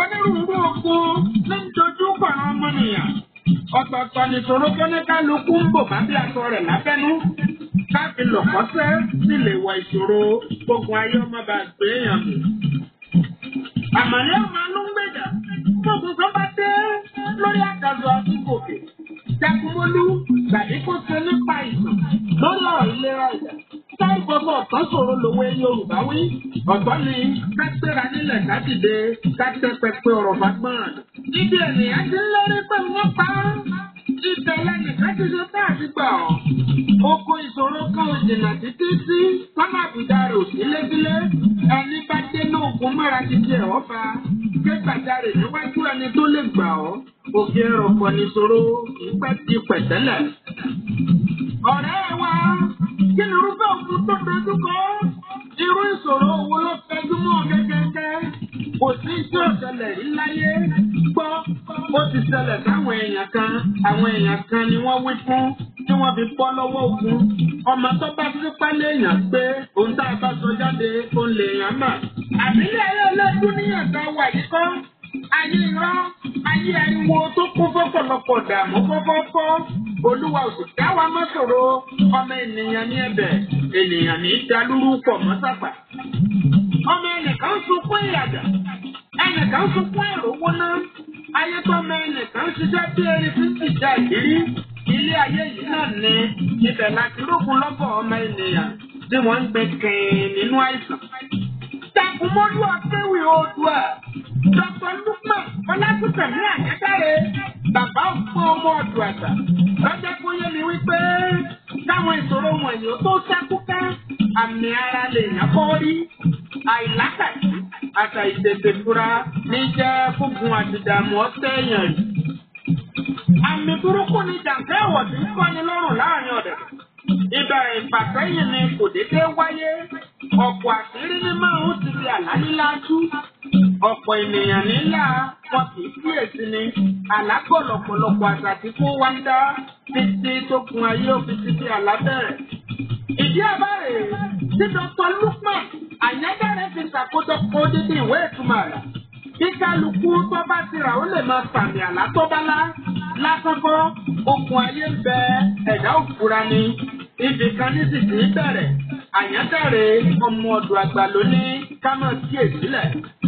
onírúurú ogun ló ń dojú kọ àwọn ọmọnìyàn. ọ̀tọ̀ọ̀tọ̀ nìṣòro tó ní kálukú ń bò bá bí aṣọ rẹ̀ lábẹ́nú. káfí lọ̀kọ́sẹ́ sì lè wọ ìṣòro gbogbo ayé ọmọ bá gbé èèyàn mú. àmàlẹ́ ọmọ ló ń gbèjà gbogbo tó bá dé lórí àgàzọ àtúgòkè. jagunmólú gbàdé kó ṣe nípa ìtàn lórí ọ̀rọ̀ ìlera ìjà. Táì gbogbo ọ̀tán ṣòro lòwe Yorùbá wí. Ọ̀tọ̀ ni ká gbéra nílẹ̀ ká dìde ká tẹ́ pẹpẹ ọ̀rọ̀ fagbọ́n. Ibi ènìyàn ti ń lérí pé wọ́n pa á. Ibẹ̀ lẹ́nìkan ti ṣe tá àti gbà ọ́. Oko ìṣòro kan ò jìnnà títí sí kọ́nà àbùdá rẹ̀ ò sí lébílé. Ẹni bá dé ní òkun mọ́ra ti di ẹ̀họ́ fa. Ké gbàjarè níwájú ẹni tó lè gbà ọ́. Òkè ẹ̀rọ̀ pọ̀ níṣòro ìpẹ́ ti pẹ̀tẹ́lẹ̀. Ọ̀rẹ́ wa kí ni irúfẹ́ òkú tó dojú kọ? Irú ìṣòro wo ló fẹjú mọ́ gẹ́gẹ́gẹ́? Kò sí tí ó ṣẹlẹ̀ rí láyé. Gbọ́, ó ti ṣẹlẹ̀ sáwọn èèyàn kan. Àwọn èèyàn kan ni wọ́n wí fún tí wọ́n fi bọ́ lọ́wọ́ ogun. Ọmọ tó bá sípá léèyàn pé òun tá a bá sọ jáde òun lèèyàn mà. Àbílẹ̀ ayé ọlọ́dún níyàn tá a wà yìí kọ́. Ayé irọ́, ayé ariwo tó kún fọ́pọ̀lọpọ̀ dààmú fọ́fọ́fọ́. Olúwa ò sì dá wa mọ́ ṣòro. Ọmọ ènìyàn ní ẹ̀bẹ̀, ènìyàn ní dalúrú pọ̀ mọ́ sápà. Ọmọ ẹnìkan sunkún ìyàjà, ẹnìkan sunkún ìrówó náà. Ayé tó ọmọ ẹnìkan ṣiṣẹ́ bí erin tí ń tìjà ìrírí. Ilé ayé yìí náà ní ibẹ̀ láti rógun lọ́bọ̀ ọmọ ènìyàn tí wọ́n ń gbé kẹ́ẹ̀ nínú àìsàn. Jagunmọ́lú ọ̀gbẹ́wì oòdùà. Dr. Lukman Ọlátúntẹ̀mí Àyẹ́dáre. Bàbá fún ọmọ ọ̀dùn àgbà. Lọ́jọ́ kó yé mi wípé táwọn ìṣòro wọ̀nyí ó tó ṣàkúká. Àmì ara lè yàn kọ́ rí. Àìlákàtí àtà ìtètè fura ní jẹ́ fúngun àtìdààmú ọ̀tẹ̀ èèyàn rí. Àmì burúkú ni jàǹkẹ́ ẹ̀wọ̀ tí ń kọ́ni lọ́rùn láàrin ọ̀dẹ̀. Ìbẹ̀rẹ̀ ìfàsẹ́yìn ni kò déédéé wáyé. Ọ̀pọ̀ àṣírí ní máa ń ti di àlá nílá tú. Ọ̀pọ̀ ènìyàn nílà wọn kì í kíyèsí ni. Àlá gbọ́ lọ̀pọ̀lọpọ̀ àṣà tí kò wá ń dá títí tó kun ayé òfin títí àlá bẹ̀rẹ̀. Ìdí àbárè tí Dr. Lukman Àyẹ́dẹ́rẹ́ fi ṣàkójọpọ̀ odidi ìwé ìtumọ̀ àlá. Bí kálukú tó bá ti rà ó lè máa sàmì àlá tó bá lá. Lásán kọ́, okùn ayé ń bẹ ẹ̀dá òfura ni. Ibì kan ní sì ti bẹ̀rẹ̀. Àyẹ́dẹ́rẹ́ ọmọ ọ̀dọ̀ àgbà ló ní ká máa kíyèsílẹ̀.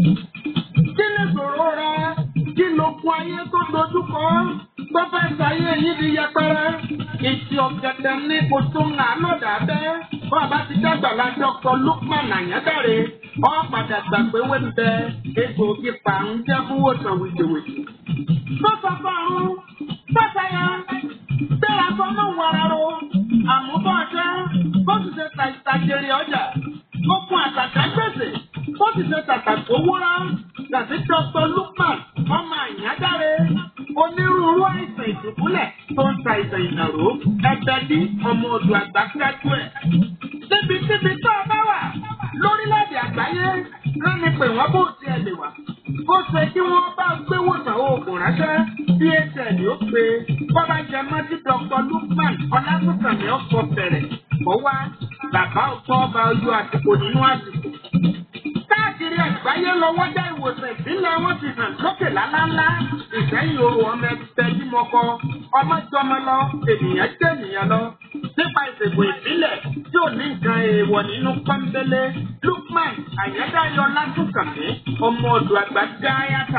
Kí ni ìṣòro rẹ? Kí ló kún ayé tó dojú kọ? Tó fẹ́ sáyé yìí di yẹpẹrẹ. Ìtì ọ̀gẹ̀dẹ̀ ní kò tó ń nà lọ́dà bẹ́. Bàbá ti dàgbà la Dr. Lukman Àyẹ́dẹ́rẹ́. Ọ padà gbà pé wé ń bẹ egbòogi pàrún jẹ́ fún wòsàn wìjìwìjì. Sọ́sọ́ fọ́run, sọ́sọ́ yẹn, bẹ́ẹ̀ sọ mọ́ wàrà ro, àmúbọ̀ ọ̀ṣẹ́, bó ti ṣe ta ìtajèrè ọjà, ó kun àtàkà gbèsè, bó ti ṣe tàtàkó wúrà, gàtí Dr. Lukman, ọmọ Àyádáre, onírúurú àìsàn ìdùbúlẹ̀ tó ń ta ìsàn ìnàró, ẹgbẹ́ ní ọmọ odò àgbà kíájú ẹ̀. Níbikíbi tó o bá wà lórílẹ̀-èdè àgbáyé, rẹ́ni pè wọ́n bó tiẹ̀ lè wà. Ó ṣe kí wọ́n bá gbé wòsàn oògùn ránṣẹ́ bí HL ó pe bọ́bá jẹ mọ́ tí Dr. Lukman Ọlátúnkànmí ọ̀pọ̀ bẹ̀rẹ̀. Ó wá bàbá ọ̀tọ́ ọba ojú àsìkò nínú àsìkò. Káàkiri àgbáyé lọ́wọ́ dá ìwòsàn ìbílẹ̀ wọn ti hàn lókè lálálá. Ìsẹ́yìn oru ọmọ ẹgbẹ́ bímọkọ, ọmọ jọmọ lọ, ènìyàn jẹ́ ènìyàn lọ. Nípa ìṣègùn ìbílẹ̀ tí ò ní nǹkan èèwọ̀ nínú pọ́nbélé, Lukman Àyẹ́dáyọ̀ Látúnkànmí, ọmọ ọ̀dọ̀ àgbà gáyàtà.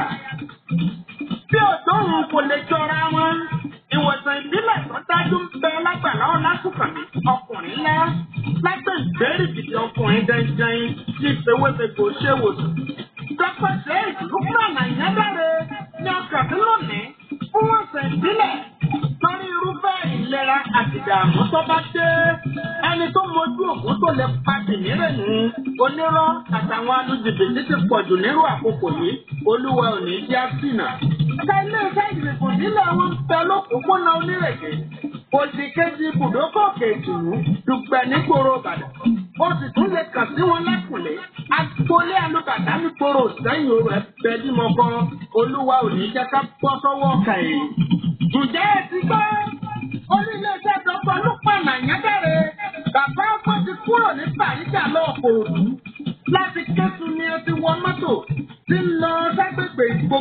Bí òdòrùn kò lè jọra wọn, ìwòsàn ìbílẹ̀ tó dájú ń bẹ lágbàlá Ọlátúnkànmí, ọkùnrin ńlá. Lágbè ìbéèrè gidi ọkùnrin dandan tí ìfowópamọ́ kò ṣe wòsàn. Dọ́pẹ́ ṣe Lukman Àyẹ́dáre ní ọkàn tí lónìí fún ọ̀sẹ̀ ìbílẹ̀ torí irúfẹ́ ìlera àti ìdààmú tó bá dé. Ẹni tó mojú ògùn tó lè pa kìnìún nù. Onírọ́ àtàwọn alùjìbìtì ti pọ̀jù nírú àkókò yìí. Olúwa ò ní jẹ́ àsìnà. Ẹ̀ka ilé iṣẹ́ ìdìbò nílẹ̀ wọn bẹ lókùnkúnná onírèké. Òsì kejì ibùdókọ̀ kejìlú dùgbẹ̀ nígboro Ìbàdàn. Ó sì tún lè kàn sí wọn lẹ́kùnlé. Agboolé alùbàdà nígboro sẹ́yìn orò ẹ̀fẹ́ dímọ̀kọ. Olúwa ò ní jẹ́ ká bọ́ sọ́wọ́ kàyé. Ǹjẹ́ ẹ ti gbọ́? Orílẹ̀-èdè Dr. Lukman Àyẹ́dẹ́rẹ́. Bàbá ọgbọ́n ti kúrò ní Bàríjà lọ́ọ̀kọ̀ òdu. Láti Kétu ni ẹ ti wọ mọ́tò tí ń lọ ságbègbè ìgbò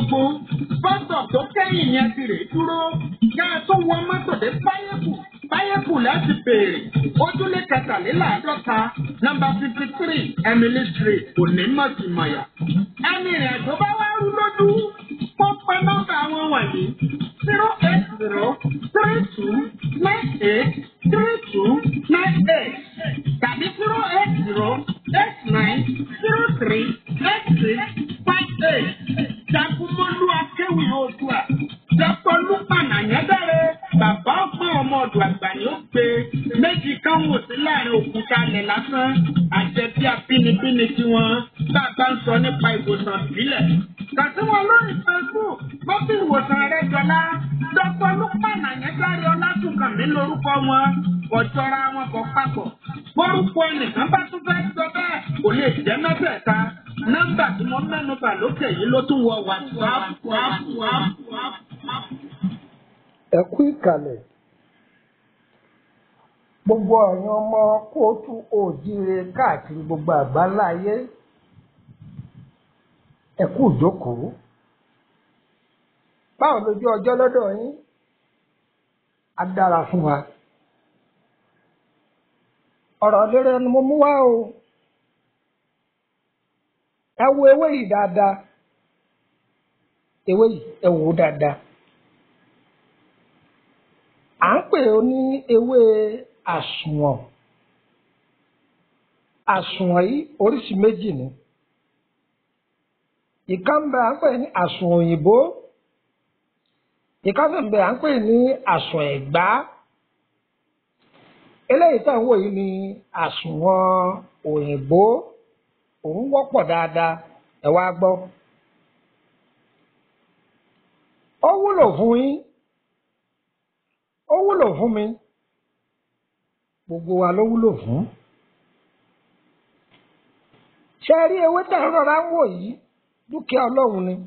gbogbo bọ́sọ̀ tó kẹ́yìn yẹn ti rè dúró kẹ́ ẹ tó wọ mọ́tò dé báyẹ̀kù báyẹ̀kù láti béèrè ojúlé kẹtàléláàádọ́ta nọ́mbà fifty three emily street onímọ̀tìmọ̀yà ẹni ìrìn àjò bá wá rú lójú kó pẹ́ nọ́mbà wọn wọ̀nyí zero eight zero three two nine eight three two nine eight tàbí zero eight zero eight nine zero three eight six five eight jagunmọ́lú akéwì oòdùà dr lukman anyadare bàbá ọgbọ́n ọmọ ọdún àgbà ni ó pe méjì kan wò sí láàrin òkúta ilẹ̀ lásán àjẹbí abínibíni tiwọn bá a bá ń sọ nípa ìwòsàn ìbílẹ̀ kàtí wọn lórí facebook bọ́bí ìwòsàn rẹ jọlá dr lukman anyadare ọlásùnkànmí lórúkọ wọn ọjọ́ra wọn kọ papọ̀ bórúkọ ẹnìkan bá tún fẹ́ sọ bẹ́ẹ̀ kò lè jẹ́ mẹ́tẹ̀ẹ̀ta nọ́mbà tí mo mẹ́nu bà lókè yìí ló tún wọ whatsapp ẹ kú ìkàlẹ̀ gbogbo ọ̀yàn ọmọ kóòtù òjíire káàkiri gbogbo àgbáńlá ayé ẹ kú ìjókòó báwo lójú ọjọ́ lọ́dọ̀ yín á dára fún wa ọ̀rọ̀ lérè ni mo mú wá o ẹ wo ewé yìí dáadáa ewé yìí ẹ wò ó dáadáa à ń pè ó ní ewé àsùnwọ̀n àsùnwọ̀n yìí oríṣi méjì ni ìkan bẹ à ń pè ní àsùnwọ̀n òyìnbó ìkan sì bẹ à ń pè ní àsùnwọ̀n ẹ̀gbá eléyìí tá à ń wò yìí ni àsùnwọ̀n òyìnbó òun wọ́pọ̀ dáadáa ẹ wá gbọ́ ó wúlò fún yín ó wúlò fún mi gbogbo wa ló wúlò fún ṣe rí ewé tá a rọra ń wò yìí dúkìá ọlọ́run ni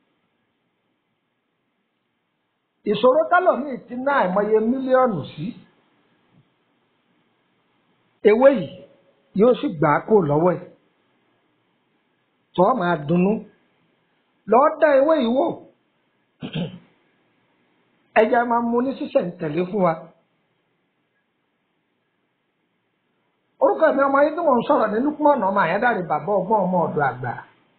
ìṣòro tálọ̀mí ti ná àìmọye mílíọ̀nù sí ewé yìí yóò sì gbà á kó lọ́wọ́ ẹ̀ tó máa dunnú lọ́ọ́ dá ewé yìí wò ẹja máa mú ní sísẹ̀ǹtẹ̀lé fún wa. orúkọ mi ọmọ yìí tí mò ń sọ̀rọ̀ ní Lukman ọmọ àyádáre bàbá ọgbọ́n ọmọ ọ̀dọ̀ àgbà.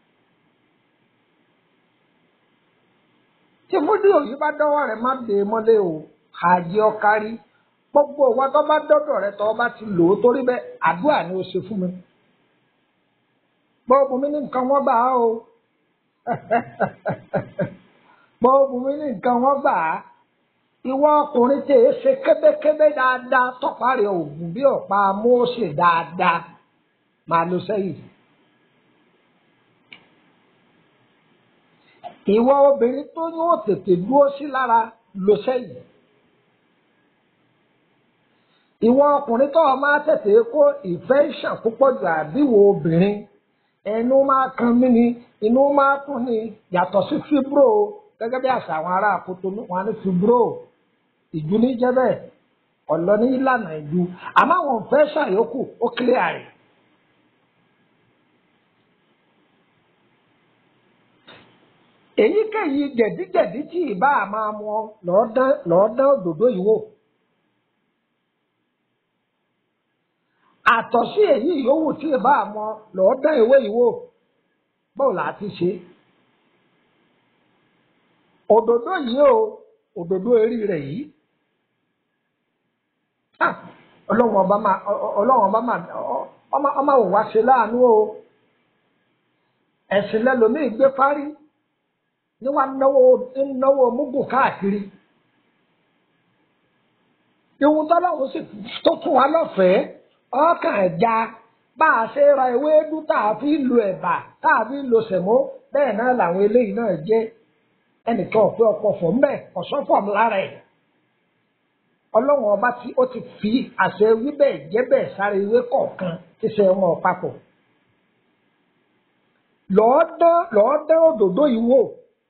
tí fúdíò yìí bá dọ́wọ́ rẹ̀ má dé mọ́lé o àjẹ ọkárí gbogbo wa tó bá dọ́dọ̀ rẹ̀ tó bá ti lò ó torí bẹ́ẹ̀ àdúrà ni ó ṣe fún mi. gbọ́dọ̀ mi ní nǹkan wọ́n gbà á o gbọ́dọ̀ mi ní nǹkan wọ́n gbà á ìwọ ọkùnrin tí èé ṣe kébékébé dáadáa tọparí òògùn bí ọ̀pá Mósè dáadáa máa lọ sẹ́yìn. ìwọ obìnrin tó yóò tètè dúró sí lára lọ sẹ́yìn. ìwọ ọkùnrin tó o máa tètè kó ìfẹ́ ìṣàn púpọ̀ jù àbíwò obìnrin ẹnu máa kan mí ni inú máa tún ni yàtọ̀ sí fibro gẹ́gẹ́ bí àṣà àwọn ará àkótó wọn ní fibro ìjú ní jẹ́ bẹ́ẹ̀ ọ̀lọ́ ní ìlànà ìjú àmọ́ àwọn òfẹ́ ṣàyókù ó kílẹ̀ àrè. èyíkéyìí jẹ̀díjẹ̀dí tí ìbá máa mú ọ lọ́ọ́ dán òdòdó yìí wò. àtọ̀sí èyí yòówù tí ìbá mú ọ lọ́ọ́ dán ìwé yìí wò báwo là á ti ṣe. òdòdó yìí o òdòdó eré rẹ̀ yìí ọlọ́run ọba máa ọlọ́run ọba máa ọmọ òun wá ṣe láàánú o ẹ̀sìn lẹ́lòmíì gbé parí ní wàá náwó náwó múgùn káàkiri ìhun tọ́lọ́run sì tó fún wa lọ́fẹ̀ẹ́ ọkàn ẹ̀já bá a ṣe ra ewédú tá a fi lo ẹ̀bà tá a fi lo sẹ̀mó bẹ́ẹ̀ náà làwọn eléyìí náà jẹ́ ẹnìkan ọ̀pẹ ọ̀pọ̀ fọ̀ ń bẹ̀ ọ̀sọ́fọ̀ lára ẹ̀ ọlọ́run ọba tí ó ti fi àṣẹ wíbẹ̀ jẹ́bẹ̀ sáré ìwé kọ̀ọ̀kan tí ṣe wọn papọ̀ lọ́ọ́ dán òdòdó yìí wò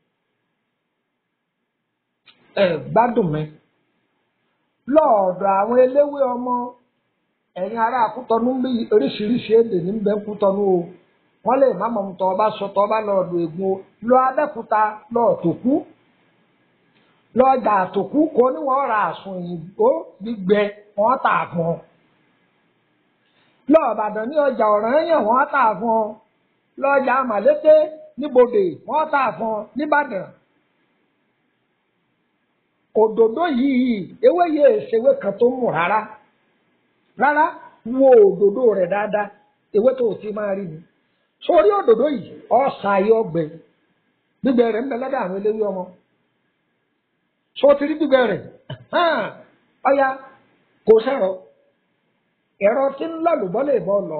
ẹ gbádùn mi lọ́ọ̀dọ̀ àwọn eléwé ọmọ ẹ̀yin ará Kútọ́nù ń bí oríṣiríṣi èdè ní bẹ́ẹ̀ Kútọ́nù o wọ́n lè má mọ̀ tọ́ ọba sọ tọ́ ọba lọ́ọ̀dọ̀ ègún lọ abẹ́kúta lọ́ọ̀tòkú lọ́ọ̀dà àtòkú kò ní wọ́n ra àsùn òyìnbó gbígbẹ wọ́n tà fún ọ. lọ́ọ̀bàdàn ní ọjà ọ̀ranyàn wọ́n tà fún ọ. lọ́ọ̀jà màlété níbodè wọ́n tà fún ọ nìbàdàn. òdòdó yìí ewé yìí èsèwé kan tó mú rárá rárá wo òdòdó rẹ̀ dáadáa ewé tó o ti máa rí ni. sórí òdòdó yìí ọ̀sà ayé ọgbẹ gbígbẹ rẹ̀ ń bẹ lọ́dọ̀ àwọn eléwé ọmọ so ti rí gbígbẹ rẹ̀ ọya kò sẹ̀rọ ẹ̀rọ tí ń lọ́lùbọ́ lè bọ́ lọ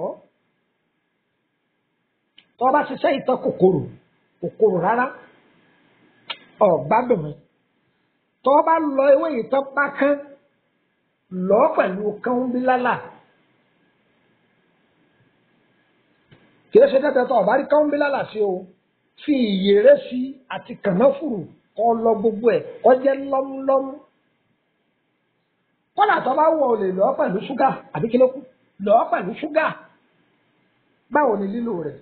tó bá ṣiṣẹ́ ìtọ́ kòkòrò kòkòrò rárá ọ̀gbádùn mi tó bá lọ ewé ìtọ́ pákán lọ pẹ̀lú kánbílálà kìí ṣe tẹ́tẹ́ tó ọ̀bá rí kánbílálà sí o fi ìyèrè sí àti kànáfùrù kọ́ lọ gbogbo ẹ̀ kọ́ jẹ́ lọ́múlọ́mú. kọ́là tó bá wọ̀ ọ́ lè lọ́ọ́ pẹ̀lú ṣúgà àbí kí ló kù lọ́ọ́ pẹ̀lú ṣúgà. báwo ni lílo rẹ̀?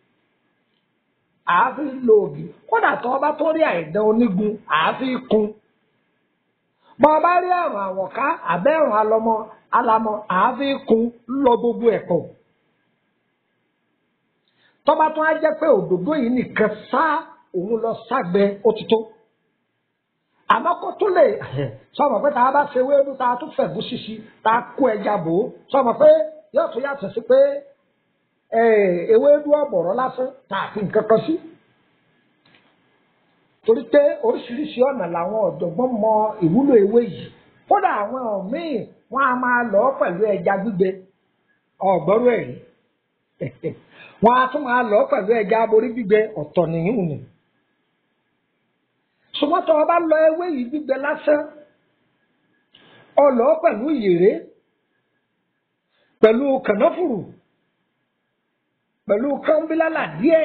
àáfi lo ògì kọ́là tó bá tó rí àìdán onígun àáfi kun. bọ́ ọ bá rí àrùn àwọ̀ká àbẹ́rùn alọmọ alamọ àáfi kun lọ gbogbo ẹ̀ pọ̀. tọ́ba tó á jẹ́ pé òdòdó yìí nìkan sáá òun lọ ságbẹ òtítọ́ àmọ́ kó tún lè sọmọ pé tá a bá ṣe wéédú tá a tún fẹ̀gún ṣíṣí tá a kó ẹja bò ó sọmọ pé yóò tún yàtọ̀ sí pé ewédú ọ̀bọ̀rọ̀ lásán tá a fi nǹkan kan sí. torí pé oríṣiríṣi ọ̀nà làwọn ọ̀jọ̀gbọ́n mọ ìwúlò ewé yìí kódà àwọn míì wọ́n á máa lọ pẹ̀lú ẹja gbígbẹ ọ̀gbọ́rú ẹ̀rí wọ́n á tún máa lọ pẹ̀lú ẹja aborí gbígbẹ ọ̀tọ̀ nìyún ni ṣùgbọ́n tó o bá lọ ewé yìí gbígbẹ lásán ọ lọ pẹ̀lú ìyèrè pẹ̀lú kànáfùrù pẹ̀lú kánbílálà díẹ̀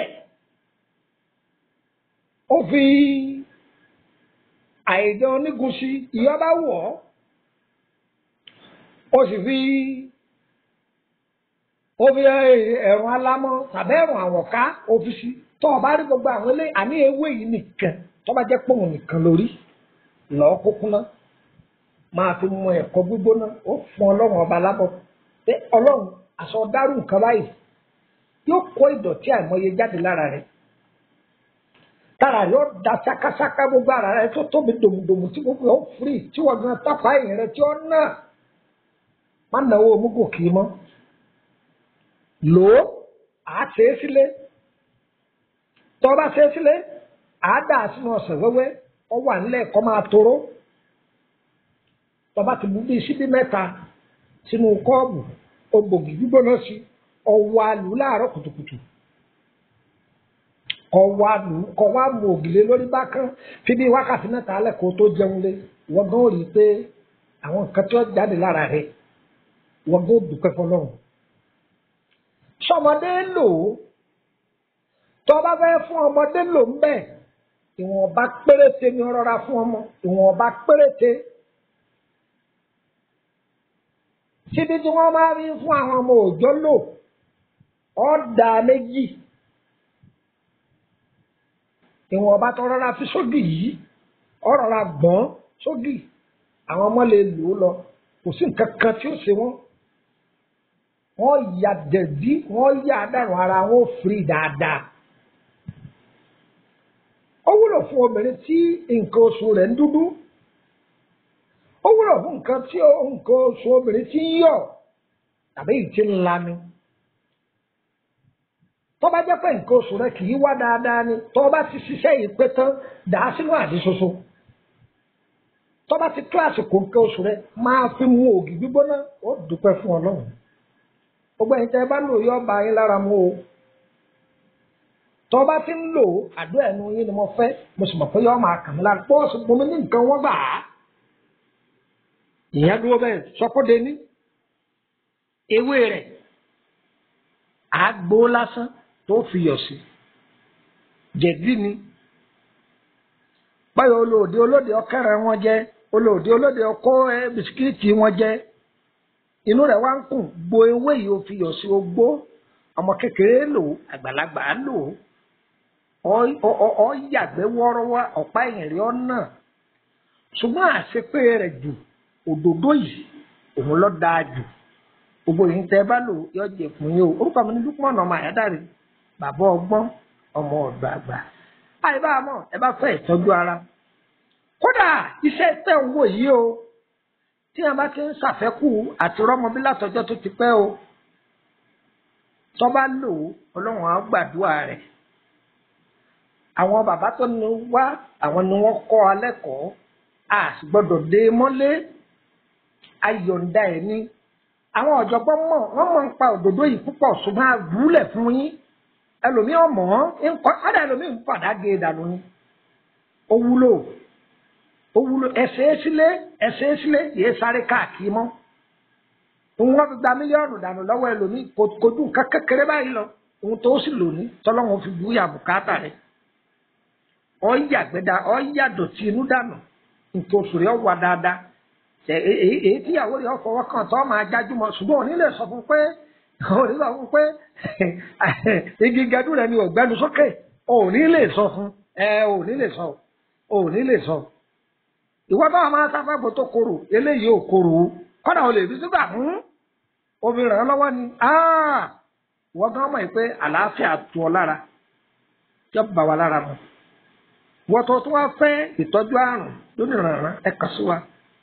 ó fi àìdán onígun sí ìyọba wọ̀ ọ́ ó sì fi ó fi ẹ̀rùn alámọ́ tàbí ẹ̀rùn àwọ̀ká ó fi sí tó o bá rí gbogbo àwọn ilé àní ewé yìí nìkan tó bá jẹ́ pòun nìkan lórí lọ́ọ́ kúkú ná máa fi mọ ẹ̀kọ́ gbígbóná ó fún ọlọ́run ọba lábọ̀ pé ọlọ́run àṣọ dárú nǹkan báyìí yóò kó ìdọ̀tí àìmọye jáde lára rẹ̀ tára rẹ̀ ó da ṣákáṣáká gbogbo ara rẹ̀ tó tóbi dòmùdòmù tí gbogbo ó firi tí wọ́n gan tápá ẹ̀yìn rẹ̀ tí ó ná má náwó omúgò kì í mọ́ lò ó àá ṣe é sílé tọ́ bá ṣe é sílé àádá sínú ọ̀sẹ̀ wẹ́wẹ́ ọ wà nílẹ̀ kọ́ máa toró tọba ti mú bíi síbí mẹ́ta sínú kọ́ọ̀bù ògbògì gbígbóná sí ọwọ́ àlù láàárọ̀ kùtùkùtù ọwọ́ àlù kọ́ wá mú ògìlé lórí bákan fi bí wákàtí mẹ́ta alẹ́ kó tó jẹun lé wọ́n gan rí i pé àwọn nǹkan tí wọ́n jáde lára rẹ̀ wọ́n gan dúpẹ́ fọlọ́run sọmọdé lò ó tọ́ba fẹ́ fún ọmọdé lò ń bẹ́ẹ̀ ìwọ̀nba péréte ni rọra fún ọmọ ìwọ̀nba péréte. síbi tí wọ́n máa rí fún àwọn ọmọ òòjọ́ lò ọ̀dà méjì. ìwọ̀nba tó rọra fi sógì yìí ọ̀rọ̀ra gbọ́n sógì àwọn ọmọ lè lò ó lọ kò sí nǹkan kan tí ó ṣe wọ́n. wọ́n ya dẹ̀bí wọ́n ya dànù ara wọn ó firi dáadáa ó wúlò fún obìnrin tí nǹkan oṣù rẹ̀ ń dúdú ó wúlò fún nǹkan tí nǹkan oṣù obìnrin tí ń yọ̀ tàbí ìtì ńlá ni tó bá jẹ́ pé nǹkan oṣù rẹ̀ kì í wá dáadáa ni tó bá ti ṣiṣẹ́ yìí pé tán dà á sínú àdí ṣoṣo tó bá ti kíláàsì kò nǹkan oṣù rẹ̀ máa fi mu ògì gbígbóná ó dúpẹ́ fún ọlọ́run gbogbo ẹ̀yin tẹ́ ẹ bá lò yọ ọba yín lára mu o tọ́ bá ti ń lò àdó ẹ̀nu yín ni mo fẹ́ mo sì mọ̀ pé yọ́ọ́ máa kàn mí lára pọ́ọ̀sì mo ní nǹkan wọ́n gbà á. ìyẹn dúró bẹ́ẹ̀ sọ́kóde ní ewé rẹ̀ àgbo lásán tó fi yọ̀ sí jẹ̀dí ni báyọ̀ olóòdì olóòdì ọkẹ́rẹ́ wọn jẹ́ olóòdì olóòdì ọkọ bisikíìtì wọn jẹ́ inú rẹ̀ wá ń kùn gbo ewé yìí ó fi yọ̀ sí ogbó ọmọ kékeré lò ó àgbàlagbà lò ó ọ yàgbẹ́ wọ́ọ́rọ́wọ́ ọ̀pá ẹ̀yìn rí ọ̀nà ṣùgbọ́n àṣepé rẹ̀ jù òdòdó yìí òun ló dáa jù gbogbo yìí tẹ́ bá lò yọ jẹ fún yín o orúkọ mi ní Lukman ọmọ àyádáre bàbá ọgbọ́n ọmọ ọ̀dọ́ àgbà àìbá mọ̀ ẹ bá fẹ́ ìtọ́jú ara kódà iṣẹ́ tẹ̀ ń wò yìí o tí a bá ti ń ṣàfẹ́kù àti rọ́mọbí látọjọ́ tó ti pẹ́ o tó bá lò ó ọlọ́run á gbàdúrà rẹ̀ àwọn bàbá tó ní wá àwọn ni wọ́n kọ́ alẹ́ kọ́ a sì gbọ́dọ̀ dé mọ́lé ayọ̀ǹda ẹ̀ ní àwọn ọ̀jọ̀gbọ́n mọ̀ wọ́n mọ̀ ń pa òdòdó yìí púpọ̀ ṣùgbọ́n àgúlẹ̀ fún yín ẹlòmíì ọmọ ń kọ́ ọ́dà ẹlòmíì ń padà gé e dànù ni ó wúlò ó wúlò ẹsẹ̀ sílé ẹsẹ̀ sílé yìí sáré káàkiri mọ́ òun wọ́n fi gba mílíọ̀nù dànù lọ́wọ́ ẹlòmíì kò dùn ká kékeré báyìí lọ òun tó sì lò ní tọ́lọ́wọ́n fi bu ìyà bùkátà rẹ̀ ọ́ yàgbẹ́dá ọ́ yàdọ̀tí inú dànù nǹkan oṣù rẹ̀ wà dáadáa èyí tíyàwó rẹ̀ ọkọ̀ kan tó máa jájú mọ́ ṣùgbọ́n òní lè sọ fún pé òní sọ fún pé igi gẹdú rẹ̀ ni ògbẹ́nu sókè òní lè sọ fún ẹ òní lè sọ òní lè sọ ìwọ bá máa sáfàgbọ́ tó korò eléyìí ò korò o kọ́dà ò lè fi sígbà fún omi ràn án lọ́wọ́ ni ìwọ gan mọ̀ pé àlàáfíà tu ọ lára tí ó bá wa lára mu wọ́n tó tó wá fẹ́ ìtọ́jú àrùn lónìí rànran ẹ kà sí wa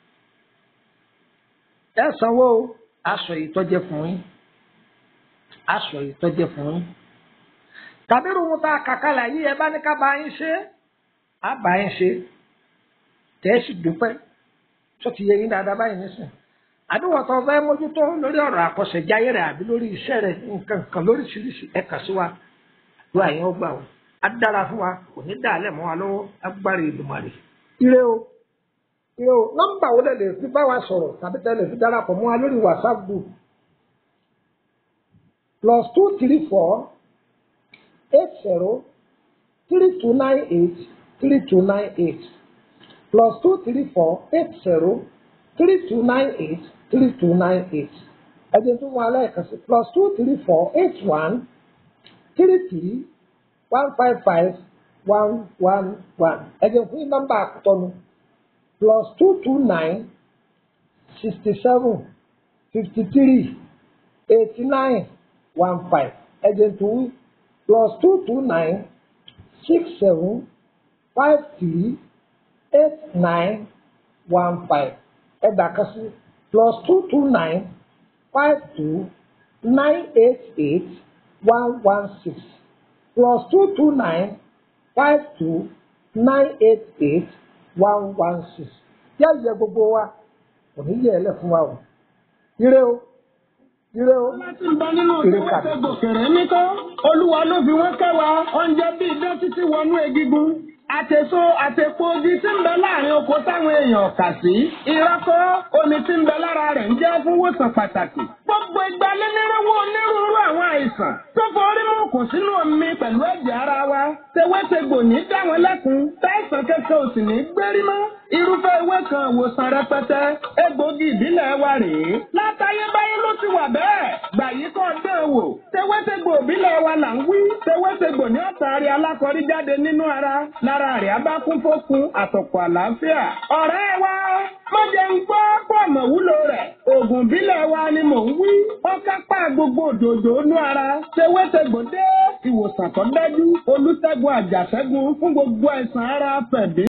ẹ sanwó aṣọ ìtọ́jẹ fún yín aṣọ ìtọ́jẹ fún yín tàbí rúmú tá a kàkálà yìí ẹ bá ní ká bá yín ṣe á bá yín ṣe tẹ́ ẹ sì dúpẹ́ tó ti yẹ yín dáadáa báyìí nísìn àdúgbò tó fẹ́ mójútó lórí ọ̀rọ̀ àkọsẹ̀jáyé rẹ̀ àbí lórí iṣẹ́ rẹ̀ nǹkan kan lóríṣiríṣi ẹ kà sí wa ló àyẹ̀wò gbà wọ́n á dára fún wa kò ní dàálẹ̀ mọ́ wa lọ́wọ́ agbára Èdùmàrè ire o ire o nọ́mbà wo lè lè fi bá wa sọ̀rọ̀ tàbí tẹ́ lè fi darapọ̀ mọ́ wa lórí WhatsApp group plus two three four eight zero three two nine eight three two nine eight plus two three four eight zero three two nine eight three two nine eight ẹ̀jẹ̀ tó wọn alẹ́ sí plus two three four eight one three three one five five one one one ẹ̀jẹ̀ fún yín nọ́mbà àkútọ́nu plus two two nine sixty seven fifty three eighty nine one five ẹ̀jẹ̀ tó wí plus two two nine six seven five three eight nine one five ẹ̀dà kan sí plus two two nine five two nine eight eight one one six plus two two nine five two nine eight eight one one six yá yẹ gbogbo wa kò ní yẹ ẹ lẹ fún wa o ire o ire o láti ń bọ nínú ìwọ́sẹ̀ gòkèrè nítọ́ olúwa ló fi wọ́n kẹwàá oúnjẹ bíi idán títí wọnú egigun àtẹ̀so àtẹ̀pọ̀ ogi tí ń bẹ láàrin oko táwọn èèyàn kà sí ìrọ́kọ́ omi tí ń bẹ lára rẹ̀ ń jẹ́ fún wòsàn pàtàkì gbogbo ìgbà lẹ́nìrẹ́wọ́ onírúurú àwọn àìsàn tó forí mú kò sínú omi pẹ̀lú ẹ̀jẹ̀ ara wa tewétegbò ní dá wọn lẹ́kun táìsàn kẹ́kẹ́ ò sì ní gbérí mọ́ irúfẹ́ ewé kan ìwòsàn rẹpẹtẹ egbògi ìbílẹ̀ wa rèé látayébáyé ló ti wà bẹ́ẹ̀ gbà yí kọ́ dán wò tewétegbò ìbílẹ̀ wa là ń wí tewétegbò ní ọ̀tàrí alákọ̀rí jáde nínú ara lára rẹ̀ abákún fókun àtọ̀pọ̀ àlàáfíà ọ̀rẹ́ wa má jẹ́ ń gbọ́ pọ̀ mọ̀ wúlò rẹ̀ oògùn ìbílẹ̀ wa ni mò ń wí ó kápá gbogbo òdòdó inú ara tewétegbò dé ìwòsàn tó dájú olùṣègùn àjàṣẹ́gun fún gbogbo àìsàn ara fẹ̀dí